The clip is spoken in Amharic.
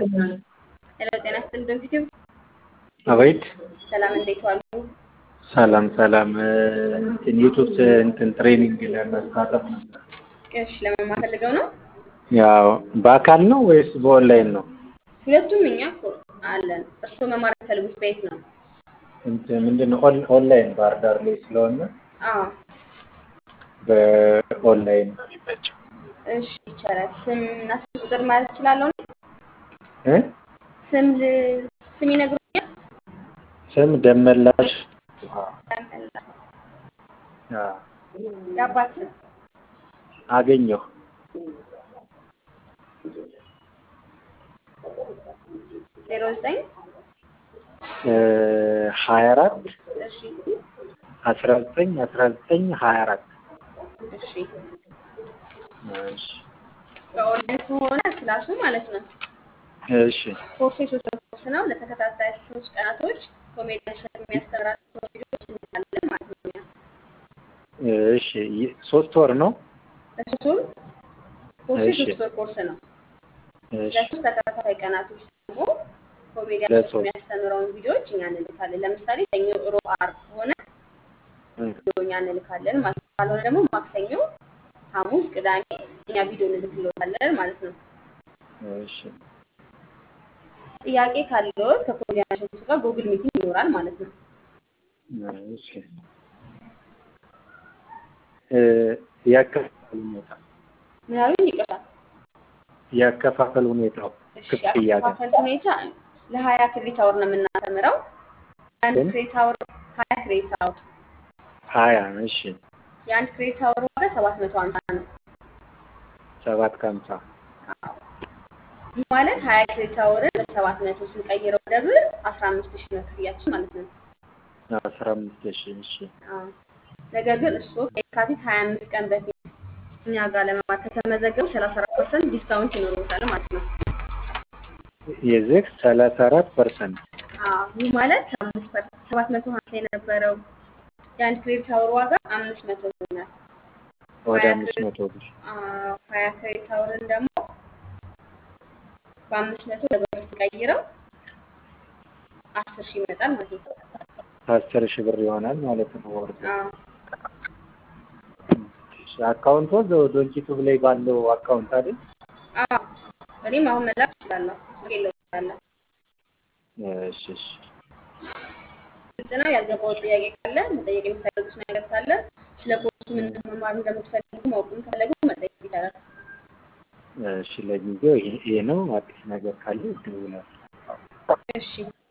ሄሎ ጤና ይስጥልኝ ዶክተር አቤት ሰላም እንዴት ዋሉ? ሰላም ሰላም እንትን ዩቱብ እንትን ትሬኒንግ ለመሳተፍ ነበር። እሺ ለመማር ፈልገው ነው? ያው በአካል ነው ወይስ በኦንላይን ነው? ሁለቱም እኛ እኮ አለን። እርስዎ መማር የሚፈልጉት በየት ነው? እንትን ምንድን ነው ኦን- ኦንላይን ባህር ዳር ላይ ስለሆነ አዎ በኦንላይን ነው የሚመቸው። እሺ ይቻላል። ስም እና ስልክ ቁጥር ማለት እችላለሁ? እ? ስም ል- ስም ይነግሩኛል? ስም ደመላሽ አ፣ የአባት ስም አገኘሁ ዜሮ ዘጠኝ ሀያ አራት እሺ አስራ ዘጠኝ አስራ ዘጠኝ ሀያ አራት እሺ እሺ በኦንላይን ከሆነ ክላሱ ማለት ነው እሺ ኮርሱ የሶስት ወር ኮርስ ነው። ለተከታታይ ሶስት ቀናቶች ኮሜዲያን ሸት የሚያስተምራቸው ቪዲዮዎች እንልካለን ማለት ነው። እኛ እሺ ይ- ሶስት ወር ነው። ለሶስቱም ኮርሱ እሺ። የሶስት ወር ኮርስ ነው። እሺ ለሶስት ተከታታይ ቀናቶች ደግሞ ኮሜዲያን ሸት ለሶስት የሚያስተምረውን ቪዲዮዎች እኛ እንልካለን። ለምሳሌ ሰኞ፣ ሮብ፣ ዓርብ ከሆነ እ፣ ቪዲዮ እኛ እንልካለን ማለት ነው። ካልሆነ ደግሞ ማክሰኞ፣ ሐሙስ፣ ቅዳሜ እኛ ቪዲዮ እንልክልዎታለን ማለት ነው። እሺ ጥያቄ ካለዎት ከኮሜዲያን ሸቱ ጋር ጉግል ሚቲንግ ይኖራል ማለት ነው። እሺ እ፣ ያከፋፈል ሁኔታ ምን ያሉኝ? ይቅርታ። ያከፋፈል ሁኔታው እሺ ክፍያ ጋር አከፋፈል ሁኔታ ለሀያ ክሬዲት አወር ነው የምናስተምረው። የአንድ ግን ክሬዲት አወር ሀያ ክሬዲት አወር ሀያ እሺ የአንድ ክሬዲት አወር ዋጋ ሰባት መቶ ሀምሳ ነው። ሰባት ከሀምሳ አዎ። ይህ ማለት ሀያ ክሬዲት አወርን በሰባት መቶ ስንቀይረው ወደ ብር አስራ አምስት ሺህ ነው ክፍያችን ማለት ነው። አስራ አምስት ሺህ እሺ አዎ። ነገር ግን እሱ ከየካቲት ሀያ አምስት ቀን በፊት እኛ ጋር ለመማር ከተመዘገቡ ሰላሳ አራት ፐርሰንት ዲስካውንት ይኖሩታል ማለት ነው። የዚህ ሰላሳ አራት ፐርሰንት አዎ። ይህ ማለት አምስት ፐርሰንት ሰባት መቶ ሀምሳ የነበረው የአንድ ክሬዲት አወር ዋጋ አምስት መቶ ይሆናል። ወደ ሀያ አምስት ክሬዲት መቶ ብር አዎ፣ ሀያ ክሬዲት አወርን ደግሞ በአምስት መቶ ለብር ስቀይረው አስር ሺህ ይመጣል ማለት ነው። አስር ሺህ ብር ይሆናል ማለት ነው ወርዱ። አዎ እሺ፣ አካውንቶ ዶንኪቱብ ላይ ባለው አካውንት አይደል? አዎ፣ እኔም አሁን መላክ እችላለሁ። ስልኬን እልክልዎታለሁ። እሺ እሺ ግልጽ ነው። ያልገባው ጥያቄ ካለ መጠየቅ የሚፈልጉት ነገር ካለ ስለ ኮርሱ ምን መማር እንደምትፈልጉ ማወቅም ከፈለጉ መጠየቅ ይቻላል። እሺ ለጊዜው ይሄ ይሄ ነው። አዲስ ነገር ካለ ይደውላል። እሺ